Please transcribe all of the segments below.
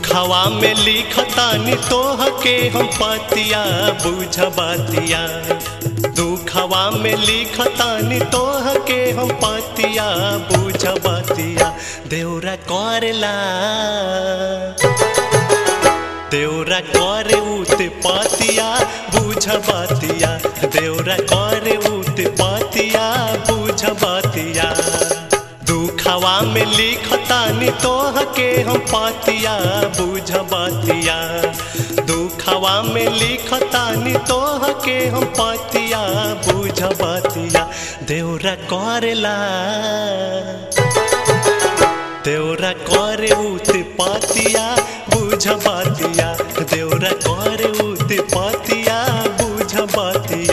दुखवा में लिखतानी तोह के हम पतिया बुझबतिया दुखवा में लिखतानी तोह के हम पतिया बुझबतिया देवरा करेला देवरा करे उत पतिया बुझबतिया देवरा करे उत पतिया बुझबतिया दुखवा में लिखतानी तोह के हम पतिया बुझबतिया दुखवा में लिखतानी तोह के हम पतिया बुझबतिया देवरा करेला देवरा करे उत पतिया बुझबतिया देवरा करे उत पतिया बुझबतिया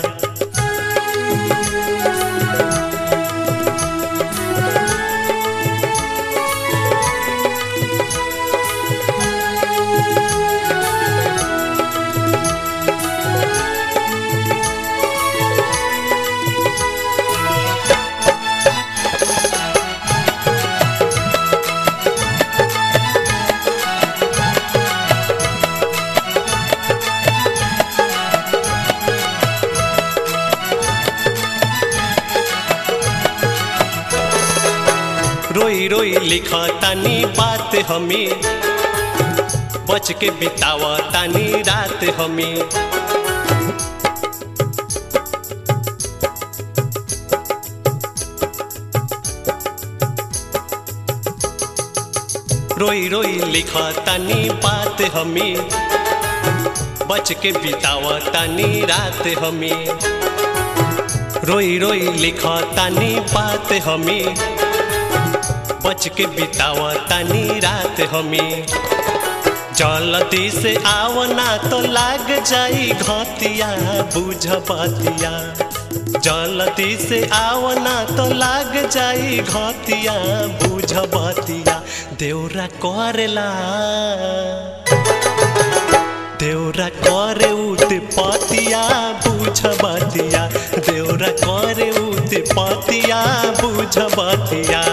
रोई रोई लिखा तानी बात हमें बच के बितावा तानी रात हमें रोई रोई लिखा तानी बात हमें बच के बितावा तानी रात हमें रोई रोई लिखा तानी बात हमें बच के बितावा तानी रात हमें जल्दी से आवना तो लाग जाई घतिया बुझबतिया जल्दी से आवना तो लाग जाई घतिया बुझबतिया देवरा करेला देवरा करे उत पतिया बुझबतिया देवरा करे उत पतिया बुझबतिया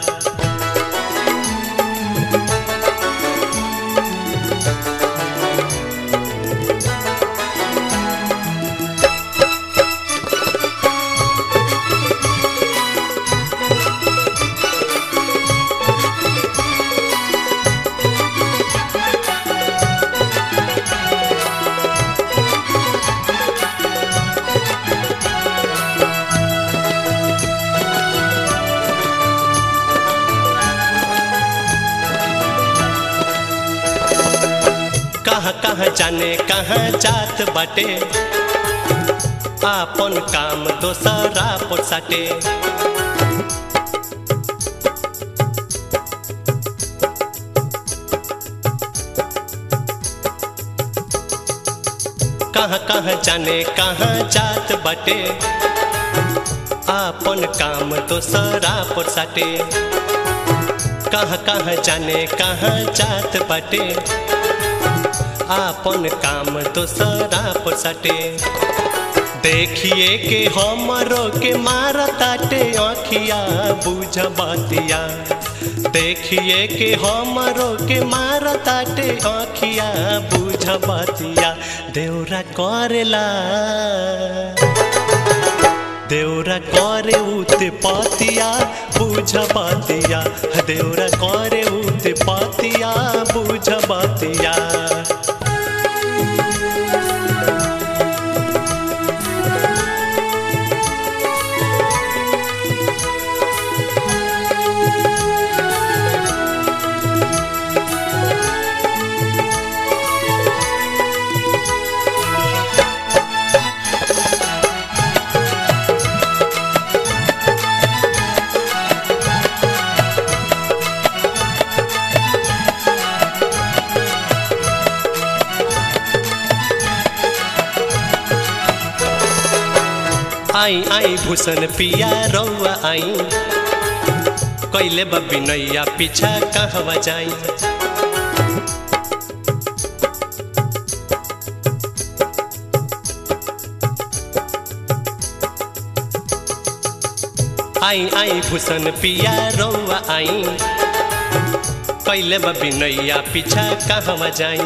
कहाँ कहाँ जाने कहाँ जात बाटे आपन काम दोसरा पर साटे कहाँ कहाँ जाने कहाँ जात बाटे आपन काम दोसरा पर साटे कहाँ कहाँ जाने कहाँ जात बाटे आपन काम दोसरा पर सटे देखिए के हमरो के मारताटे आँखिया बुझबतिया देखिए के हमरो के मारताटे आँखिया बुझबतिया देवरा करेला देवरा करे उत पतिया बुझबतिया देवरा करे उत पतिया बुझबतिया आई आई भूषण पिया रौआ आई कैले बबी नैया पीछा कहवा जाई आई आई भूषण पिया रौआ आई कैले बिनैया पीछा कहवा जाई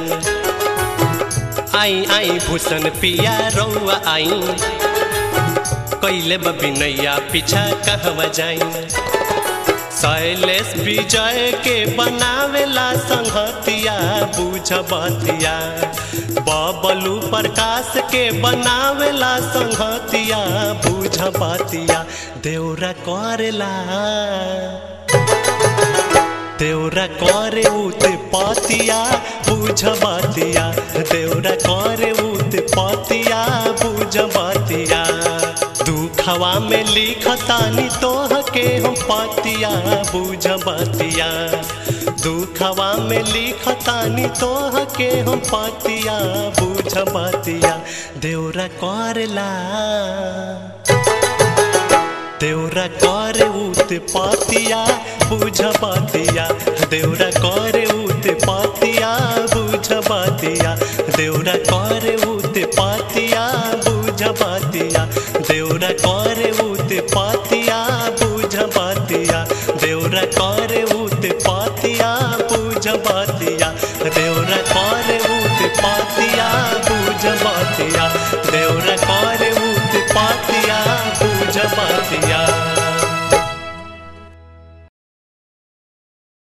आई आई भूषण पिया रौआ आई कैले बिनैया पीछा कहवा जाई शैलेश विजय के बनावेला संहतिया बुझ बतिया बबलू प्रकाश के बनावेला संहतिया बुझ बतिया देवरा करेला देवरा करे उत पतिया बुझ बतिया देवरा करे उत पतिया बुझ बतिया दुखवा में लिखतानी तोह के हम पतिया बुझ बतिया दुखवा में लिखतानी तोह के हम पतिया बुझ बतिया देवरा करेला देवरा करे उत पतिया बुझ बतिया देवरा करे उत पतिया बुझ बतिया देवरा करे उत पतिया बुझ बतिया देवरा करे उत पतिया